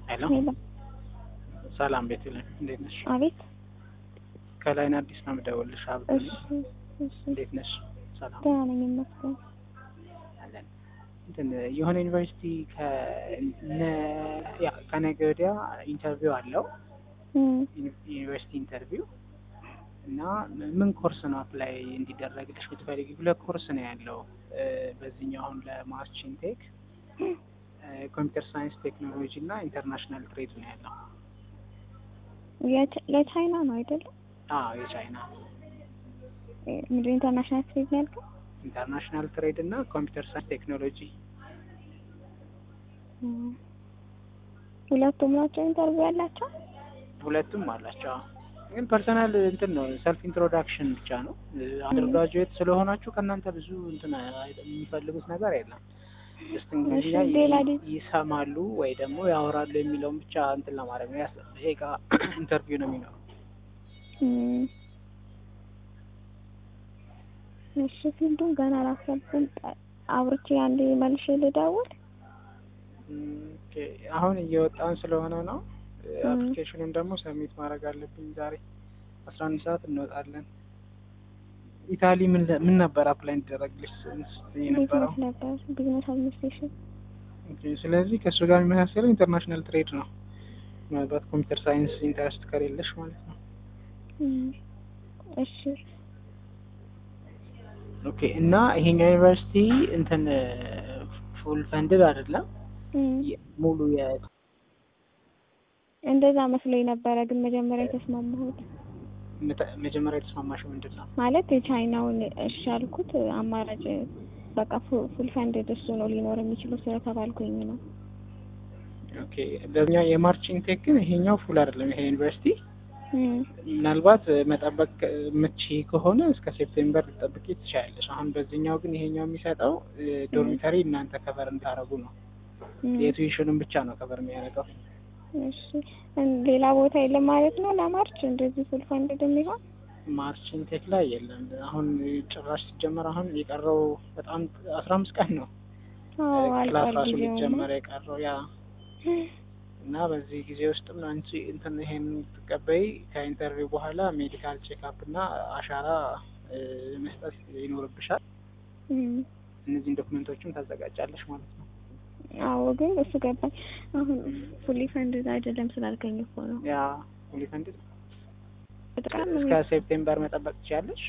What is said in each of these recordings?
ሄሎ ሄሎ ሰላም ቤተልሔም እንዴት ነሽ? አቤት። ከላይን አዲስ ነው የምደውልልሽ። አብዱ እሺ ነኝ። እሺ፣ እንዴት ነሽ? ሰላም ደህና ነኝ ይመስገን። አለን። እንትን የሆነ ዩኒቨርሲቲ ከነ- ያ ከነገ ወዲያ ኢንተርቪው አለው እም፣ ዩኒቨርሲቲ ኢንተርቪው እና ምን ኮርስ ነው አፕላይ እንዲደረግልሽ የምትፈልጊ? ሁለት ኮርስ ነው ያለው እ፣ በዚህኛው አሁን ለማርችን ቴክ ኮምፒውተር ሳይንስ ቴክኖሎጂ እና ኢንተርናሽናል ትሬድ ነው ያለው። የቻ- ለቻይና ነው አይደለም? አዎ የቻይና እ፣ ምንድን ኢንተርናሽናል ትሬድ ነው ያልከው? ኢንተርናሽናል ትሬድ እና ኮምፒውተር ሳይንስ ቴክኖሎጂ እም፣ ሁለቱም ናቸው ኢንተርቪው ያላቸው? ሁለቱም አላቸው። አዎ። ግን ፐርሰናል እንትን ነው ሰልፍ ኢንትሮዳክሽን ብቻ ነው። አንደር ግራጁዌት ስለሆናችሁ ከእናንተ ብዙ እንትን አይ- የሚፈልጉት ነገር የለም። ጀስት እንግሊዝኛ እሺ፣ ሌላ ይ- ዲ- ይሰማሉ ወይ ደግሞ ያወራሉ የሚለውን ብቻ እንትን ለማድረግ ነው። ያስ- ደቂቃ ኢንተርቪው ነው የሚኖረው። እም፣ እሺ፣ ፊልዱን ገና አላሰብኩም። ጠ- አውርቼ አንዴ መልሼ ልደውል። እም፣ ኦኬ። አሁን እየወጣን ስለሆነ ነው። እም። አፕሊኬሽኑን ደግሞ ሰሚት ማድረግ አለብኝ ዛሬ አስራ አንድ ሰዓት እንወጣለን። ኢታሊ ምን ለ- ምን ነበር አፕላይ እንዲደረግልሽ ስትይ የነበረው? ቢዝነስ ነበር፣ ቢዝነስ አድሚኒስትሬሽን። ኦኬ፣ ስለዚህ ከእሱ ጋር የሚመሳሰለው ኢንተርናሽናል ትሬድ ነው። ምናልባት ኮምፒውተር ሳይንስ ኢንተረስት ከሌለሽ ማለት ነው። እም፣ እሺ፣ ኦኬ። እና ይሄኛው ዩኒቨርሲቲ እንትን ፉል ፈንድድ አይደለም እም፣ የ- ሙሉ የ እንደዛ መስሎኝ ነበረ፣ ግን መጀመሪያ የተስማማሁት መተ- መጀመሪያ የተስማማሽው ምንድን ነው? ማለት የቻይናውን እሺ ያልኩት አማራጭ በቃ ፉል ፈንድድ እሱ ነው ሊኖር የሚችለው ስለተባልኩኝ ነው። ኦኬ። በኛ የማርቺንግ ቴክ ግን ይሄኛው ፉል አይደለም። ይሄ ዩኒቨርሲቲ እም፣ ምናልባት መጠበቅ ምቺ ከሆነ እስከ ሴፕቴምበር ልጠብቂ ትችላለሽ። አሁን በዚህኛው ግን ይሄኛው የሚሰጠው ዶርሚተሪ እናንተ ከቨር እንታረጉ ነው። እም፣ የቱዊሽኑን ብቻ ነው ከቨር የሚያደርገው። እሺ እን- ሌላ ቦታ የለም ማለት ነው ለማርች እንደዚህ ፉል ፈንድድ የሚሆን ማርችን ቴክ ላይ የለም። አሁን ጭራሽ ሲጀመር አሁን የቀረው በጣም አስራ አምስት ቀን ነው አዎ ክላስ አልቋል ራሱ ጊዜው ነው። ሊጀመር የቀረው ያ እና በዚህ ጊዜ ውስጥም ነው አንቺ እንትን ይሄን የምትቀበይ ከኢንተርቪው በኋላ ሜዲካል ቼክአፕ እና አሻራ እ፣ መስጠት ይኖርብሻል። እም፣ እነዚህን ዶክመንቶችም ታዘጋጃለሽ ማለት ነው። አዎ ግን እሱ ገባኝ። አሁን ፉሊ ፈንድድ አይደለም ስላልከኝ እኮ ነው። ያ ፉሊ በጣም እስከ ሴፕቴምበር መጠበቅ ትችያለሽ።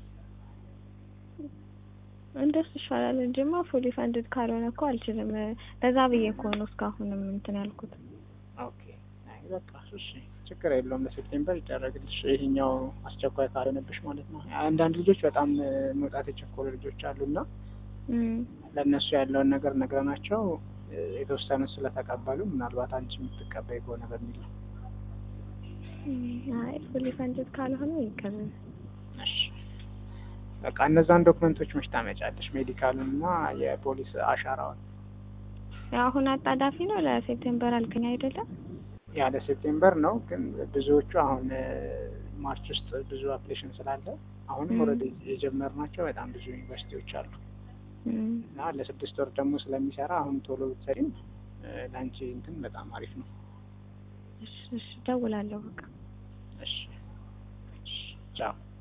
እንደሱ ይሻላል እንጂማ ፉሊ ፈንድድ ካልሆነ እኮ አልችልም። ለዛ ብዬ እኮ ነው እስካሁንም እንትን ያልኩት። ኦኬ አይ በቃ እሺ፣ ችግር የለውም። ለሴፕቴምበር ይደረግልሽ ይሄኛው አስቸኳይ ካልሆነብሽ ማለት ነው። አንዳንድ ልጆች በጣም እ፣ መውጣት የቸኮሉ ልጆች አሉና እም፣ ለእነሱ ያለውን ነገር ነግረናቸው እ፣ የተወሰኑ ስለተቀበሉ ምናልባት አንቺ የምትቀበይ ከሆነ በሚል ነው። እም፣ አይ ፉሊ ፈንድድ ካልሆነ ይቀር። እሺ በቃ እነዛን ዶክመንቶች መች ታመጫለሽ? ሜዲካሉን እና የፖሊስ አሻራውን አሁን አጣዳፊ ነው ለሴፕቴምበር አልከኝ አይደለም? ያለ ሴፕቴምበር ነው። ግን ብዙዎቹ አሁን እ፣ ማርች ውስጥ ብዙ አፕሊኬሽን ስላለ አሁንም ም። ኦልሬዲ የጀመርናቸው በጣም ብዙ ዩኒቨርሲቲዎች አሉ እም፣ እና ለስድስት ወር ደግሞ ስለሚሰራ አሁን ቶሎ ብትሰሪም እ፣ ለአንቺ እንትን በጣም አሪፍ ነው። እሺ፣ እሺ፣ እደውላለሁ በቃ። እሺ እሺ ቻው